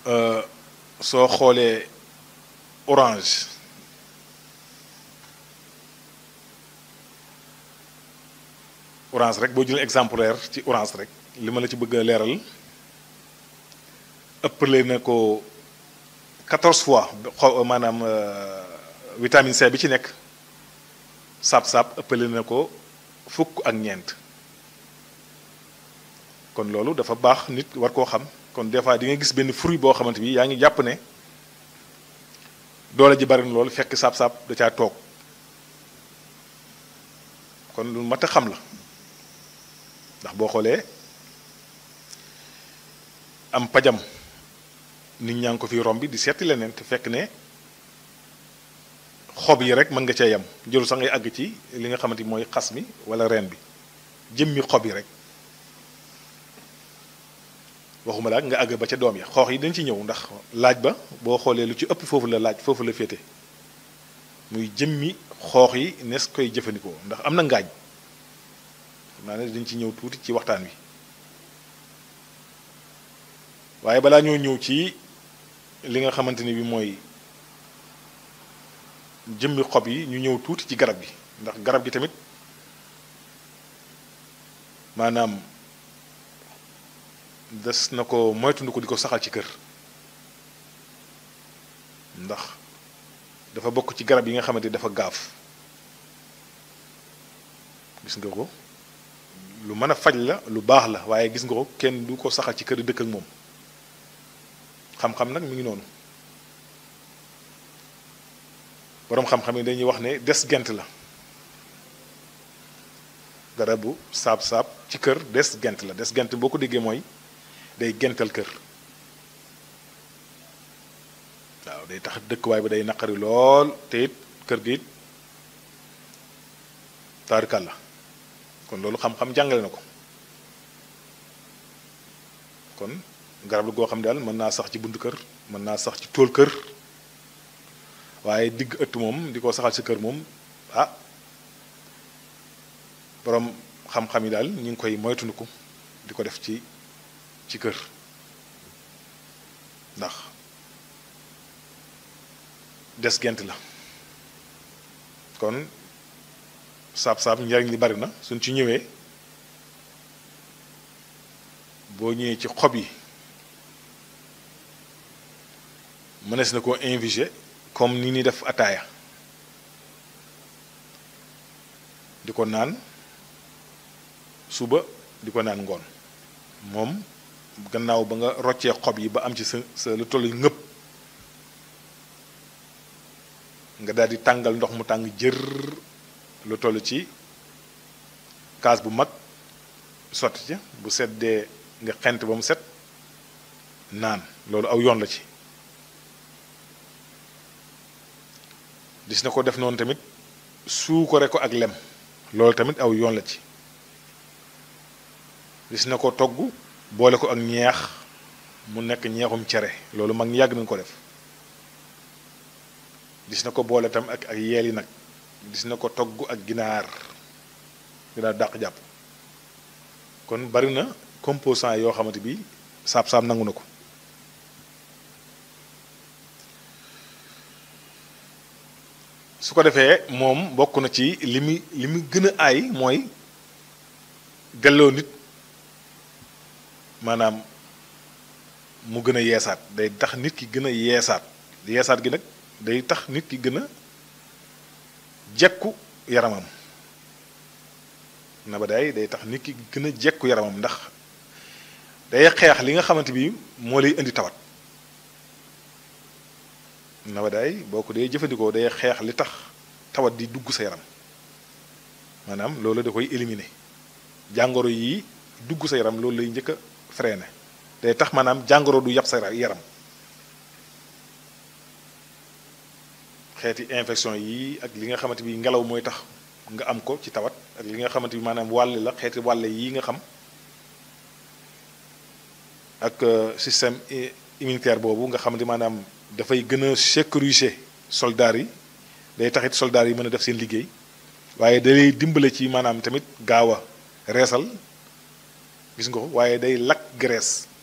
soo xoolee orange orange rek boo jëlee exemplaire ci orange rek li ma la ci bëgg a leeral ëppale na ko 14 fois xaw maanaam vitamine C bi ci nekk saab-saab ëppale na ko fukk ak ñeent kon loolu dafa baax nit war koo xam kon des fois di nga gis benn fruit boo xamante bi yaa ngi jàpp ne doole ji bari na loolu fekk saab-saab da caa toog kon lu mat a xam la ndax boo xoolee am pajam nit ñaa ngi ko fi rombi di seeti leneen te fekk ne xob yi rek mën nga cee yem jëlu sax ngay àgg ci li nga xamante ni mooy xas mi wala reen bi jëmmi xob yi rek waxuma la nga àgg ba ca doom ya xoox yi dañ ci ñëw ndax laaj ba boo xoolee lu ci ëpp foofu la laaj foofu la féete muy jëmmi xoox yi nes koy jëfandikoo ndax am na ngaañ xam naa ne dañ ci ñëw tuuti ci waxtaan wi waaye balaa ñoo ñëw ci li nga xamante ni bi mooy jëmmi xob yi ñu ñëw tuuti ci garab gi ndax garab gi tamit maanaam des na ko moytundu ko di ko saxal ci kër ndax dafa bokk ci garab yi nga xamante dafa gaaf gis nga ko lu mën a faj la lu baax la waaye gis nga ko kenn du ko saxal ci kër dëkk ak moom xam-xam nag mi ngi noonu boroom xam-xam yi dañuy wax ne des gent la garabu saab-saab ci kër des gent la des gent boo ko déggee mooy day gental kër waaw day tax dëkkuwaay bi day naqari lool te it kër gi it taarikal la kon loolu xam-xam jàngale na ko kon garab la goo xam ne daal mën naa sax ci buntu kër mën naa sax ci tool kër waaye digg ëtt moom di ko saxal ci kër moom ah boroom xam-xam yi daal ñu ngi koy moytundiku di ko def ci ci kër ndax des gent la kon saab-saab njariñ li bari na suñ ci ñëwee boo ñëwee ci xob yi mënees na koo inviger comme ni ni def ataaya di ko naan suba di ko naan ngoon moom gannaaw ba nga roccee xob yi ba am ci sa sa lu toll ngëpp nga daal di tàngal ndox mu tàng jër lu toll ci kaas bu mag sotti ci bu seddee nga xent ba mu set naan loolu aw yoon la ci gis na ko def noonu tamit suukare ko ak lem loolu tamit aw yoon la ci gis na ko togg boole ko ak ñeex mu nekk ñeexum cere loolu mag ñi yàgg nañu ko def gis na ko boole tam ak ak yeel yi nag gis na ko togg ak ginaar ginaar dàq jàpp kon bari na composant yoo xamante bi saab-saab nangu na ko su ko defee moom bokk na ci li mu li mu gën a aay mooy delloo nit maanaam mu gën a yeesaat day tax nit ki gën a yeesaat yeesaat gi nag day tax nit ki gën a jekku yaramam na ba day day tax nit ki gën a jekku yaramam ndax day xeex li nga xamante bi moo lay indi tawat na ba day boo ko dee jëfandikoo day xeex li tax tawat di dugg sa yaram maanaam loolu da koy éliminer jàngoro yi dugg sa yaram loolu lay njëkk a freiné day tax maanaam jàngoro du yàpp sa yaram xeeti infection yi ak li nga xamante bi ngelaw mooy tax nga am ko ci tawat ak li nga xamante bi maanaam wàll la xeeti wàll yi nga xam ak système immunitaire boobu nga xamante maanaam dafay gën a sécuriser soldats yi day taxit soldats yi mën a def seen liggéey waaye day dimbale ci maanaam tamit gaaw a reesal gis nga ko waaye day lakk graisse